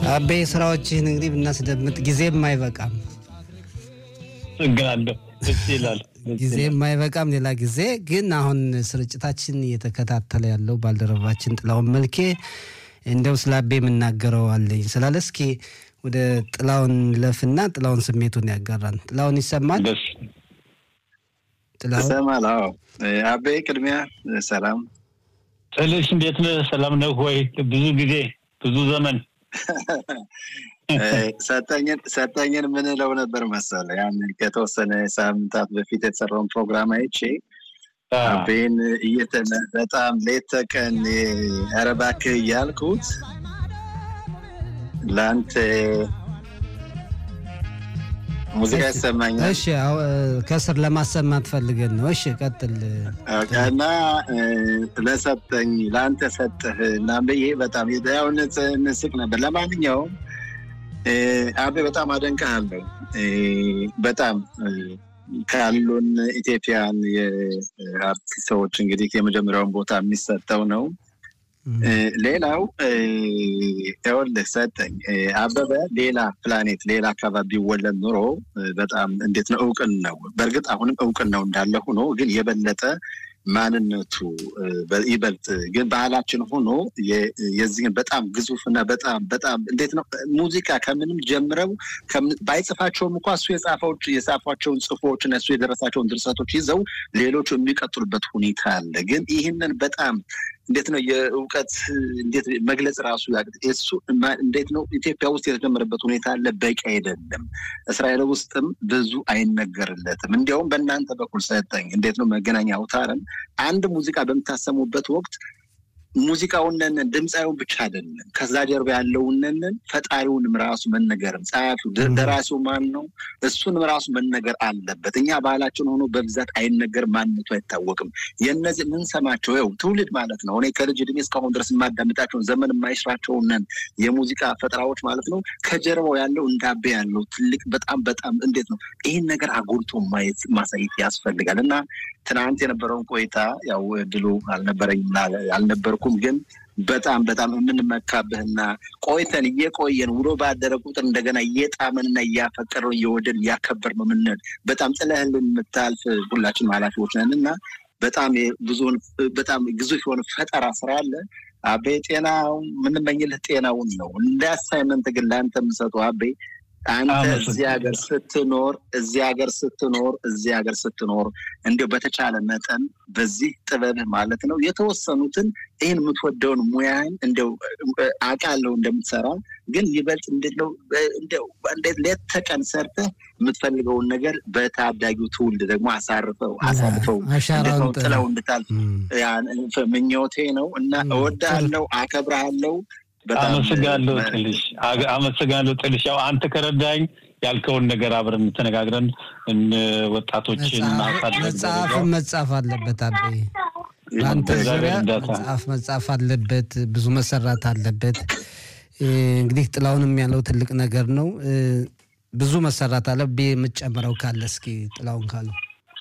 አቤ ስራዎችህን እንግዲህ ብናስደምጥ ጊዜም አይበቃም፣ እግናለሁ ደስ ይላል። ጊዜም አይበቃም። ሌላ ጊዜ ግን አሁን ስርጭታችን እየተከታተለ ያለው ባልደረባችን ጥላውን መልኬ እንደው ስለ አቤ የምናገረው አለኝ ስላለ እስኪ ወደ ጥላውን ለፍና ጥላውን ስሜቱን ያጋራን። ጥላውን ይሰማል? ደስ ጥላውን ይሰማል? አዎ። አቤ ቅድሚያ ሰላም ጥልሽ እንዴት ነህ? ሰላም ነህ ወይ? ብዙ ጊዜ ብዙ ዘመን ሰጠኝን ሰጠኝን ምንለው ነበር መሰለ ያን ከተወሰነ ሳምንታት በፊት የተሰራውን ፕሮግራም አይቼ አቤን እየተነ በጣም ሌት ተቀን ኧረ እባክህ እያልኩት ለአንተ ሙዚቃ ይሰማኛል እሺ፣ አዎ፣ ከስር ለማሰማት ፈልገን ነው። እሺ፣ ቀጥል። እና ለሰጠኝ ለአንተ ሰጠህ እና ብዬ በጣም ያው ንስቅ ነበር። ለማንኛውም አቤ በጣም አደንቅሃለሁ። በጣም ካሉን ኢትዮጵያን የአርቲስቶች እንግዲህ የመጀመሪያውን ቦታ የሚሰጠው ነው። ሌላው ይኸውልህ ሰጠኝ አበበ ሌላ ፕላኔት ሌላ አካባቢ ቢወለድ ኑሮ በጣም እንዴት ነው እውቅን ነው። በእርግጥ አሁንም እውቅን ነው እንዳለ ሆኖ ግን የበለጠ ማንነቱ ይበልጥ ግን ባህላችን ሆኖ የዚህን በጣም ግዙፍና በጣም በጣም እንዴት ነው ሙዚቃ ከምንም ጀምረው ባይጽፋቸውም እንኳ እሱ የጻፏቸውን ጽፎች እና እሱ የደረሳቸውን ድርሰቶች ይዘው ሌሎቹ የሚቀጥሉበት ሁኔታ አለ። ግን ይህንን በጣም እንዴት ነው የእውቀት እንዴት መግለጽ ራሱ እሱ እንዴት ነው ኢትዮጵያ ውስጥ የተጀመረበት ሁኔታ አለ። በቂ አይደለም። እስራኤል ውስጥም ብዙ አይነገርለትም። እንዲያውም በእናንተ በኩል ሰጠኝ እንዴት ነው መገናኛ አውታርን አንድ ሙዚቃ በምታሰሙበት ወቅት ሙዚቃውነን ድምፃዊውን ብቻ አይደለም ከዛ ጀርባ ያለውነንን ፈጣሪውንም ራሱ መነገርም ጸሐፊው ደራሲው ማን ነው እሱንም ራሱ መነገር አለበት። እኛ ባህላችን ሆኖ በብዛት አይነገር፣ ማንነቱ አይታወቅም። የነዚህ የምንሰማቸው ው ትውልድ ማለት ነው። እኔ ከልጅ እድሜ እስካሁን ድረስ የማዳምጣቸውን ዘመን የማይሽራቸውነን የሙዚቃ ፈጠራዎች ማለት ነው ከጀርባው ያለው እንዳቤ ያለው ትልቅ በጣም በጣም እንዴት ነው ይህን ነገር አጎልቶ ማየት ማሳየት ያስፈልጋል እና ትናንት የነበረውን ቆይታ ያው እድሉ አልነበረኝም አልነበርኩም፣ ግን በጣም በጣም የምንመካብህና ቆይተን እየቆየን ውሎ ባደረ ቁጥር እንደገና እየጣመንና እያፈቀረው እየወደን እያከበር ነው ምንል በጣም ጥለህልን የምታልፍ ሁላችንም ኃላፊዎች ነን እና በጣም ብዙውን በጣም ግዙፍ የሆነ ፈጠራ ስራ አለ። አቤ ጤናው የምንመኝልህ ጤናውን ነው። እንደ አሳይመንት ግን ለአንተ የምሰጠው አቤ አንተ እዚህ ሀገር ስትኖር እዚህ ሀገር ስትኖር እዚህ ሀገር ስትኖር እንዲያው በተቻለ መጠን በዚህ ጥበብህ ማለት ነው የተወሰኑትን ይህን የምትወደውን ሙያህን እንዲያው አውቃለሁ እንደምትሰራ ግን ይበልጥ እንዴት ነው እንዴት ሌት ተቀን ሰርተህ የምትፈልገውን ነገር በታዳጊው ትውልድ ደግሞ አሳርፈው አሳልፈው ጥለው እንድታልፍ ምኞቴ ነው እና እወድሃለሁ፣ አከብረሃለሁ። አመሰግናለሁ ጥልሽ፣ አመሰግናለሁ ጥልሽ። ያው አንተ ከረዳኝ ያልከውን ነገር አብረን ተነጋግረን ወጣቶችን መጽሐፍ መጻፍ አለበት አቤ በአንተ ዙሪያ መጽሐፍ መጻፍ አለበት፣ ብዙ መሰራት አለበት። እንግዲህ ጥላውንም ያለው ትልቅ ነገር ነው። ብዙ መሰራት አለ። የምትጨምረው ካለ እስኪ ጥላውን ካለው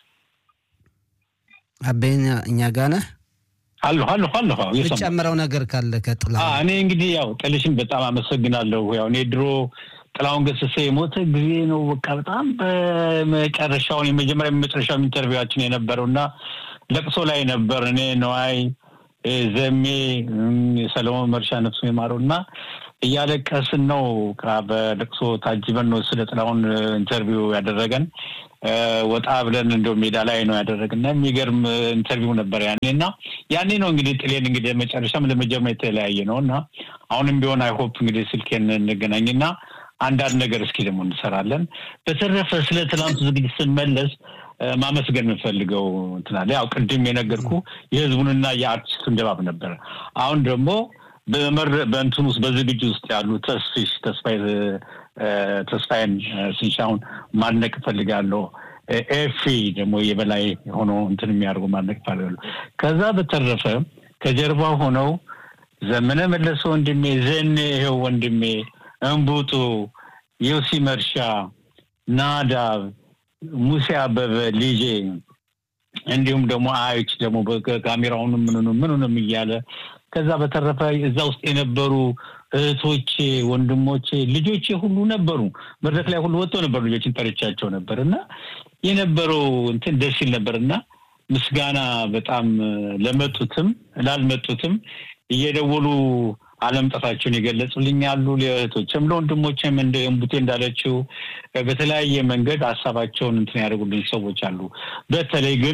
አቤ እኛ ጋ ነህ? አለሁ አለሁ አለሁ የምትጨምረው ነገር ካለ ከጥላ እኔ እንግዲህ ያው ጥልሽን በጣም አመሰግናለሁ። ያው እኔ ድሮ ጥላሁን ገሰሰ የሞተ ጊዜ ነው በቃ በጣም በመጨረሻውን የመጀመሪያ የመጨረሻው ኢንተርቪዋችን የነበረው እና ለቅሶ ላይ ነበር። እኔ ነዋይ ዘሜ፣ ሰለሞን መርሻ ነፍሱ የማረው እና እያለቀስን ነው በለቅሶ ታጅበን ነው ስለ ጥላሁን ኢንተርቪው ያደረገን። ወጣ ብለን እንደው ሜዳ ላይ ነው ያደረግና የሚገርም ኢንተርቪው ነበር ያኔ እና ያኔ ነው እንግዲህ ጥሌን እንግዲህ መጨረሻም ለመጀመሪያ የተለያየ ነው እና አሁንም ቢሆን አይሆፕ እንግዲህ ስልኬን እንገናኝና አንዳንድ ነገር እስኪ ደግሞ እንሰራለን። በተረፈ ስለ ትናንቱ ዝግጅት ስንመለስ ማመስገን የምንፈልገው እንትናለ ያው ቅድም የነገርኩ የህዝቡንና የአርቲስቱን ድባብ ነበረ። አሁን ደግሞ በመር በእንትን ውስጥ በዝግጅት ውስጥ ያሉ ተስፊሽ ተስፋዬን ስንሻውን ማድነቅ እፈልጋለሁ። ኤፊ ደግሞ የበላይ ሆኖ እንትን የሚያደርጉ ማድነቅ እፈልጋለሁ። ከዛ በተረፈ ከጀርባ ሆነው ዘመነ መለሰ ወንድሜ፣ ዘኔ ይኸው ወንድሜ፣ እንቡጡ፣ ዮሲ መርሻ፣ ናዳብ፣ ሙሴ አበበ ልጄ እንዲሁም ደግሞ አዮች ደግሞ ካሜራውንም ምኑንም ምኑንም እያለ ከዛ በተረፈ እዛ ውስጥ የነበሩ እህቶቼ፣ ወንድሞቼ፣ ልጆቼ ሁሉ ነበሩ። መድረክ ላይ ሁሉ ወጥተው ነበር። ልጆችን ጠርቻቸው ነበር እና የነበረው እንትን ደስ ይል ነበር እና ምስጋና በጣም ለመጡትም ላልመጡትም እየደወሉ አለመምጣታቸውን የገለጹልኝ አሉ። ለእህቶችም ለወንድሞችም እንደ እምቡቴ እንዳለችው በተለያየ መንገድ ሀሳባቸውን እንትን ያደርጉልኝ ሰዎች አሉ። በተለይ ግን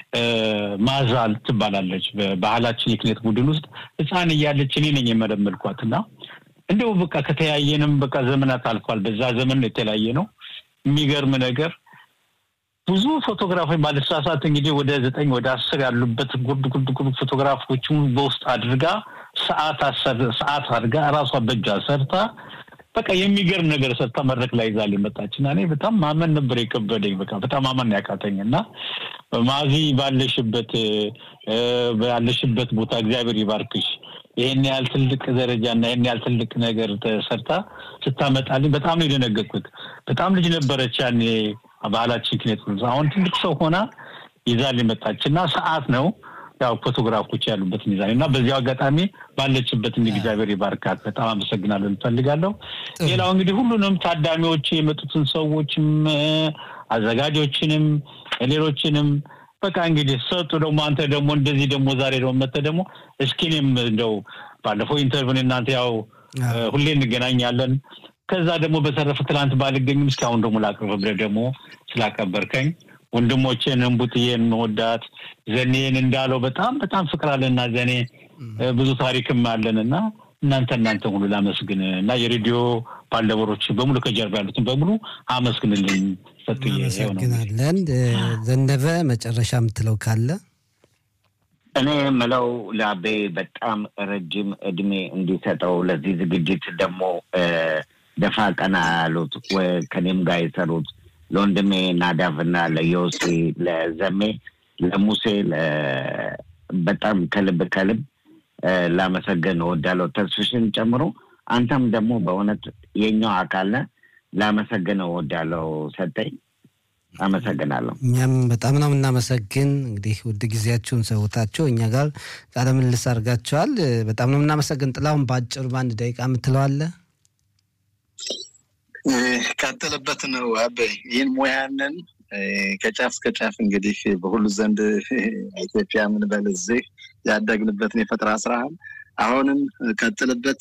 ማዛል ትባላለች በባህላችን የክኔት ቡድን ውስጥ ሕፃን እያለች እኔ ነኝ የመለመልኳት እና እንደው በቃ ከተለያየንም በቃ ዘመናት አልፏል። በዛ ዘመን የተለያየ ነው። የሚገርም ነገር ብዙ ፎቶግራፎች ባለስራሳት እንግዲህ ወደ ዘጠኝ ወደ አስር ያሉበት ጉርድ ጉርድ ጉርድ ፎቶግራፎችን በውስጥ አድርጋ ሰዓት ሰዓት አድርጋ እራሷ በእጇ ሰርታ በቃ የሚገርም ነገር ሰርታ መድረክ ላይ ይዛል የመጣች እና እኔ በጣም ማመን ነበር የከበደኝ። በቃ በጣም ማመን ያቃተኝ እና ማዚ ባለሽበት ባለሽበት ቦታ እግዚአብሔር ይባርክሽ። ይህን ያህል ትልቅ ደረጃ እና ይህን ያህል ትልቅ ነገር ተሰርታ ስታመጣልኝ በጣም ነው የደነገጥኩት። በጣም ልጅ ነበረች ያኔ ባህላችን ክኔት አሁን ትልቅ ሰው ሆና ይዛል የመጣች እና ሰዓት ነው ያው ፎቶግራፎች ያሉበት ሚዛን እና በዚያው አጋጣሚ ባለችበት እግዚአብሔር ይባርካት። በጣም አመሰግናለሁ እንፈልጋለሁ። ሌላው እንግዲህ ሁሉንም ታዳሚዎች የመጡትን ሰዎችም አዘጋጆችንም ሌሎችንም በቃ እንግዲህ ሰጡ። ደግሞ አንተ ደግሞ እንደዚህ ደግሞ ዛሬ ደግሞ መተህ ደግሞ እስኪ እኔም እንደው ባለፈው ኢንተርቪውን እናንተ ያው ሁሌ እንገናኛለን ከዛ ደግሞ በተረፈ ትላንት ባልገኝም እስካሁን ደግሞ ላቅርብ ብለህ ደግሞ ስላቀበርከኝ ወንድሞቼን እንቡጥዬን መወዳት ዘኔን እንዳለው በጣም በጣም ፍቅር አለና ዘኔ ብዙ ታሪክም አለን እና እናንተ እናንተ ሁሉ ላመስግን እና የሬዲዮ ባልደረቦች በሙሉ ከጀርባ ያሉትን በሙሉ አመስግንልኝ። ሰጥዬ አመሰግናለን። ዘነበ መጨረሻ የምትለው ካለ እኔ የምለው ለአቤ በጣም ረጅም እድሜ እንዲሰጠው ለዚህ ዝግጅት ደግሞ ደፋ ቀና ያሉት ከኔም ጋር የሰሩት ለወንድሜ ናዳፍና ለዮሴ ለዘሜ ለሙሴ በጣም ከልብ ከልብ ላመሰገን እወዳለሁ። ተስፍሽን ጨምሮ አንተም ደግሞ በእውነት የኛው አካል ነህ። ላመሰግን እወዳለሁ። ሰጠኝ አመሰግናለሁ። እኛም በጣም ነው የምናመሰግን። እንግዲህ ውድ ጊዜያችሁን ሰውታችሁ እኛ ጋር ቃለ ምልልስ አድርጋችኋል። በጣም ነው የምናመሰግን። ጥላሁን በአጭሩ በአንድ ደቂቃ የምትለዋለህ? ቀጥልበት ነው አበይ ይህን ሙያንን ከጫፍ እስከ ጫፍ እንግዲህ በሁሉ ዘንድ ኢትዮጵያ ምን በል እዚህ ያደግንበትን የፈጠራ ስራህን አሁንም ቀጥልበት።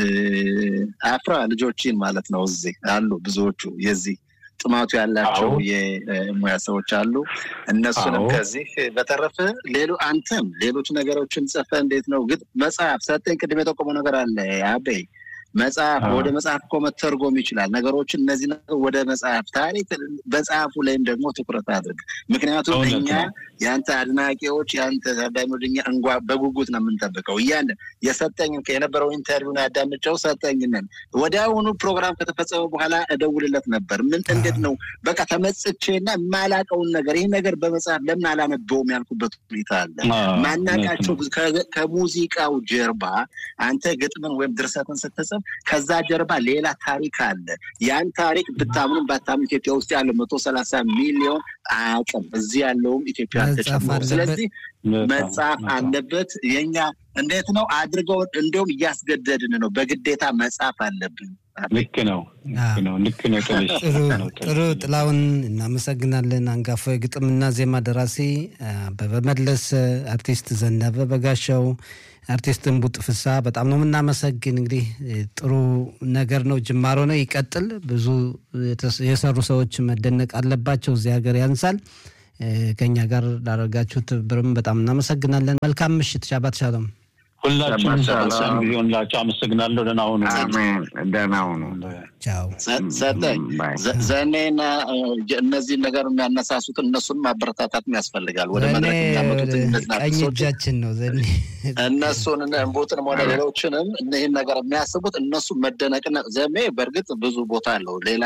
አፍራ ልጆችን ማለት ነው። እዚህ አሉ ብዙዎቹ የዚህ ጥማቱ ያላቸው የሙያ ሰዎች አሉ። እነሱንም ከዚህ በተረፈ ሌሎ አንተም ሌሎች ነገሮችን ጽፈ እንዴት ነው ግን መጽሐፍ ሰጠኝ ቅድም የጠቆመው ነገር አለ አበይ መጽሐፍ ወደ መጽሐፍ እኮ መተርጎም ይችላል። ነገሮችን እነዚህ ወደ መጽሐፍ ታሪክ መጽሐፉ ላይም ደግሞ ትኩረት አድርግ። ምክንያቱም እኛ የአንተ አድናቂዎች የአንተ ታዳሚዎች እኛ እንጓ በጉጉት ነው የምንጠብቀው። እያን የሰጠኝ የነበረው ኢንተርቪውን ያዳምጨው ሰጠኝነን ወዲያውኑ ፕሮግራም ከተፈጸመ በኋላ እደውልለት ነበር። ምን እንዴት ነው በቃ ተመጽቼና የማላቀውን ነገር ይህ ነገር በመጽሐፍ ለምን አላነበውም ያልኩበት ሁኔታ አለ። ማናቃቸው ከሙዚቃው ጀርባ አንተ ግጥምን ወይም ድርሰትን ስትጽፍ ከዛ ጀርባ ሌላ ታሪክ አለ። ያን ታሪክ ብታምኑም ባታምኑ ኢትዮጵያ ውስጥ ያለው መቶ ሰላሳ ሚሊዮን አያውቅም። እዚህ ያለውም ኢትዮጵያ ተጨምሮ ስለዚህ መጽሐፍ አለበት። የኛ እንዴት ነው አድርገው እንዲሁም እያስገደድን ነው። በግዴታ መጽሐፍ አለብን። ልክ ነው ልክ ነው። ጥሩ ጥላውን እናመሰግናለን። አንጋፋ የግጥምና ዜማ ደራሲ አበበ መለሰ፣ አርቲስት ዘነበ በጋሻው አርቲስት እንቡጥ ፍሳ በጣም ነው የምናመሰግን። እንግዲህ ጥሩ ነገር ነው፣ ጅማሮ ነው፣ ይቀጥል። ብዙ የሰሩ ሰዎች መደነቅ አለባቸው። እዚህ ሀገር ያንሳል። ከኛ ጋር ላደረጋችሁ ትብብርም በጣም እናመሰግናለን። መልካም ምሽት። ሻባት ሻሎም። ሁላችሁም ሰላም ጊዜ ሆንላችሁ። አመሰግናለሁ። ደህና ሁኑ። ደህና ሁኑ። ቻው። ሰጠኝ ዘኔና እነዚህን ነገር የሚያነሳሱትን እነሱን ማበረታታት ያስፈልጋል። ወደ መድረክ የሚያመጡት ቀኝ እጃችን ነው ዘኔ እነሱን እንቡጥንም ሆነ ሌሎችንም ይህን ነገር የሚያስቡት እነሱ መደነቅና ዘሜ በእርግጥ ብዙ ቦታ አለው ሌላ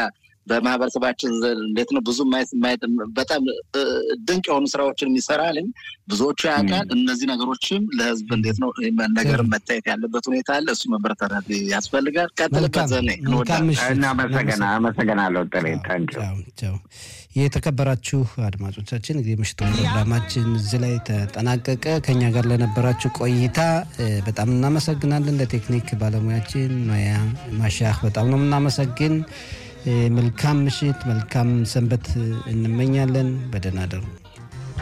በማህበረሰባችን እንዴት ነው ብዙ በጣም ድንቅ የሆኑ ስራዎችን የሚሰራልኝ ብዙዎቹ ያውቃል። እነዚህ ነገሮችም ለህዝብ እንዴት ነው ነገር መታየት ያለበት ሁኔታ አለ። እሱ መበረታታት ያስፈልጋል። ቀጥልበት። ዘኔ አመሰግናለሁ። ጥሬ ታንኪው የተከበራችሁ አድማጮቻችን እንግዲህ ምሽቱ ፕሮግራማችን እዚህ ላይ ተጠናቀቀ። ከኛ ጋር ለነበራችሁ ቆይታ በጣም እናመሰግናለን። ለቴክኒክ ባለሙያችን ኖያ ማሻህ በጣም ነው የምናመሰግን። መልካም ምሽት፣ መልካም ሰንበት እንመኛለን። በደህና ደሩ።